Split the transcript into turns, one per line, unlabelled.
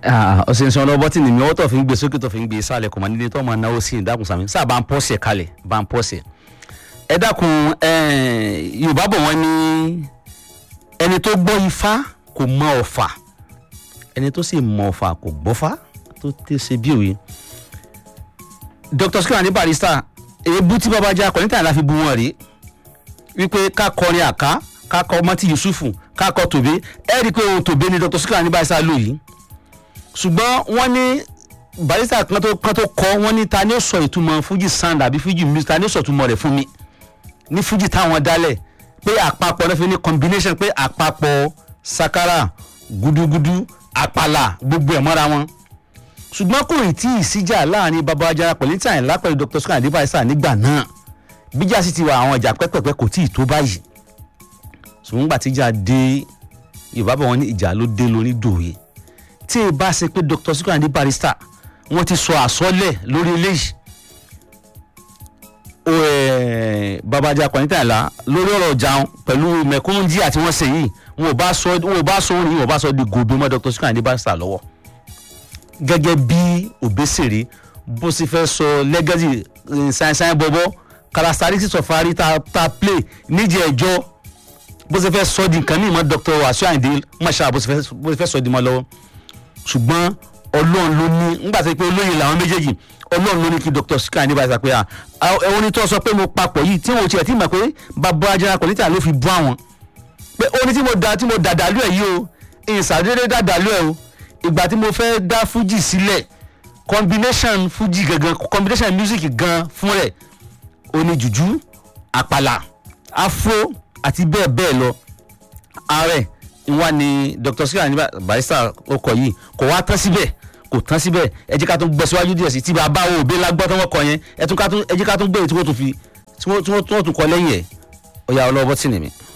ọ̀sẹ̀ ìṣàn ọlọ́bọ̀ tí nìmi ọwọ́ tó fi ń gbé sókè tó fi ń gbé sálẹ̀ kò máa nílé tó máa náwó sí ìdákun sàmì sáà bá ń pọ́sẹ̀ kalẹ̀ bá ń pọ́sẹ̀. ẹ dákun yorùbá bọ̀ wọ́n ní ẹni tó gbọ́ ifá kò mọ ọ̀fà ẹni tó sì mọ ọ̀fà kò gbọ́fá tó tẹ́ ṣe bí òye. dr skirani ní barista èébú tí bàbá jẹ́ akọ̀ní tàn láfi bu wọn rí wípé ká kọrin àká ká kọ mọ́tì yusufu ká kọ tòbé ẹ rí i pé ohun tòbé ni dr skirani ní barista lò yìí ṣùgbọ́n wọ́n ní barista kan tó kan tó kọ́ wọ́n ní ta ni ó sọ ìtumọ̀ fuji sound àbí fuji music ta ni ó sọ ìtumọ̀ rẹ̀ fún mi ní fuji táwọn dálẹ̀ pé àpapọ̀ náà fi ní combination pé àpapọ̀ sakara gudugudu àpàlà gbogbo ẹ̀ mọ́ra wọn ṣùgbọ́n kò ì tí ì síjà láàrin baba ajara pẹ̀lú tí àyìnlá pẹ̀lú dr sukar àdé barista nígbà náà bíjà sì ti wà àwọn ìjà pẹ́pẹ́pẹ́ kò tí ì tó báyìí ṣùgbọ́n nígbà tíjà dé yorùbá bọ̀ wọ́n ní ìjà ló dé lórí dòye tí ì bá ṣe pé dr sukar àdé barista wọ́n ti sọ àsọlẹ̀ lórí eléyìí baba ajara pẹ̀lú tí àyìnlá lórí ọ̀rọ̀ jàun pẹ̀lú mẹ̀kúnjí àti wọ́n ṣe yìí wọn ò bá sọ wọn ò bá sọ orin wọn ò bá sọ di gòbè mọ́ dr sukar àdé barista lọ́wọ́ gẹ́gẹ́ bí òbésèré bó sì fẹ́ sọ legacy ṣáìṣáì bọ́bọ́ characteristics of ari ta ta play níjẹ̀ ẹjọ́ bó sì fẹ́ sọ di nǹkan mímọ́ dr wàsíù àyìndé mọ̀ṣá bó sì fẹ́ sọ di mọ́ lọ́wọ́ ṣùgbọ́n ọlọ́run ló ní nígbà tó pé olóyè làwọn méjèèjì ọlọ́run ló ní kí dr sika ní báyìí sọ pé ẹ̀wọ̀n ní tó sọ pé mo papọ̀ yìí tí wọn ò tiẹ̀ tí mọ̀ pé bàbá ajá kọ̀lítà ló fi bú àwọn pé ó ní tí mo dà tí mo dàdàlú ẹ̀ yìí o ìsàdédé dàdàlú ẹ̀ o ìgbà tí mo fẹ́ dá fuji sílẹ̀ combination fuji gangan combination music gan fún rẹ̀ oní jùjú àpàlà afro àti bẹ́ẹ̀ bẹ́ẹ̀ lọ ààrẹ ìwà ni dr sika ní barista ọkọ̀ yìí kò wá tán síbẹ̀ kò tán síbẹ̀ ẹ jẹ́ ká tún gbọ́ síwájú díẹ̀ sí tí bàbá wo òbí lágbọ́ tó wọ́n kọ yẹn ẹ jẹ́ ká tún gbé tí wọ́n tún fi tí wọ́n tún kọ lẹ́yìn ẹ̀ ọ̀yà ọlọ́wọ́ tì ní mi.